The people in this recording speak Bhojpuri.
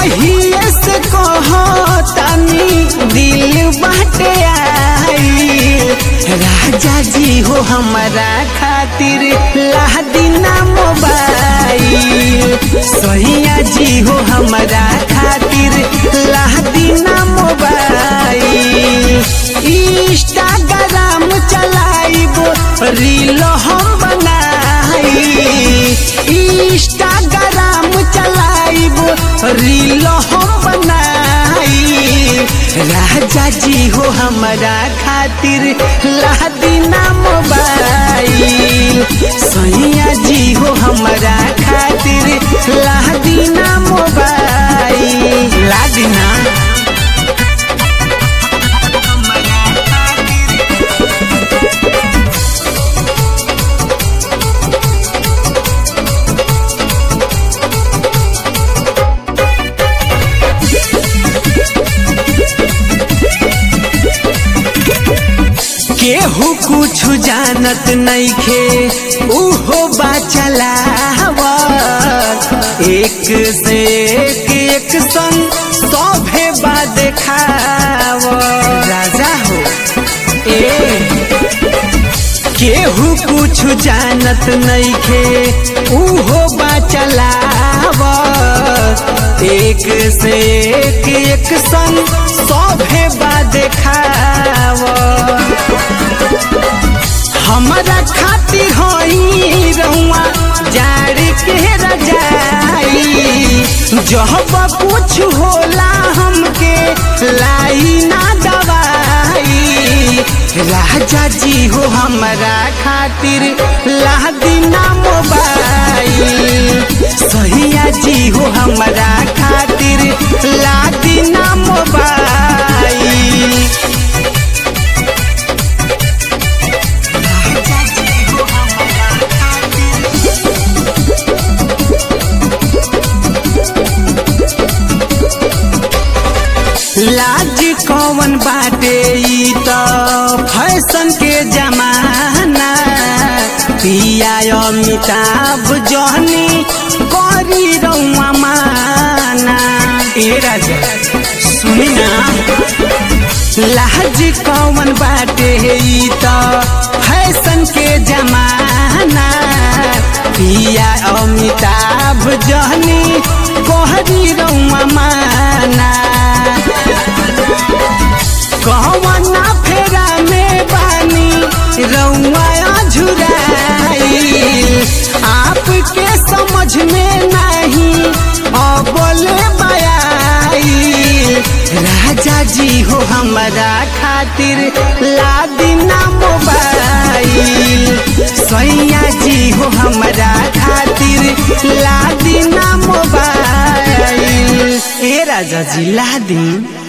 कहिए से कहतानी दिल बाटे आई राजा जी हो हमारा खातिर लादिना मोबाइल सहिया जी हो हमारा खातिर लादिना मोबाइल इंस्टाग्राम चलाइबो रील हम बनाई इंस्टाग्राम चलाइबो रील हम बनाई राजा जी हो हमारा खातिर लादिना मोबाइल सैया जी हो हमारा खातिर लादिना मोबाइल लादिना केहू कुछ जानत नइखे उहो बाचलावा एक से एक एक संग सभे बा देखाव राजा हो ए केहू कुछ जानत नइखे उहो बाचलाव एक से एक एक संग सभे बा देखाव हमारा खाती होई रहुआ जाड़ के रजाई जब कुछ होला हमके लाई ना दवाई राजा जी हो हमारा खातिर लादिना मोबाइल सहिया जी हो हमारा खातिर लादिना मोबाइल लाज कौन बाटे ई त फैशन के जमाना पिया अमिताभ जहनी करी रउआ माना ए राजा सुनी ना लाज कौन बाटे ई त फैशन के जमाना पिया अमिताभ जहनी कहरी रउआ माना कहवना फेरा में बानी रउआ झुराई आपके समझ में नहीं अबोले बयाई राजा जी हो हमारा खातिर लादिना मोबाइल सैया जी हो हमारा खातिर लादिना मोबाइल ए राजा जी लादी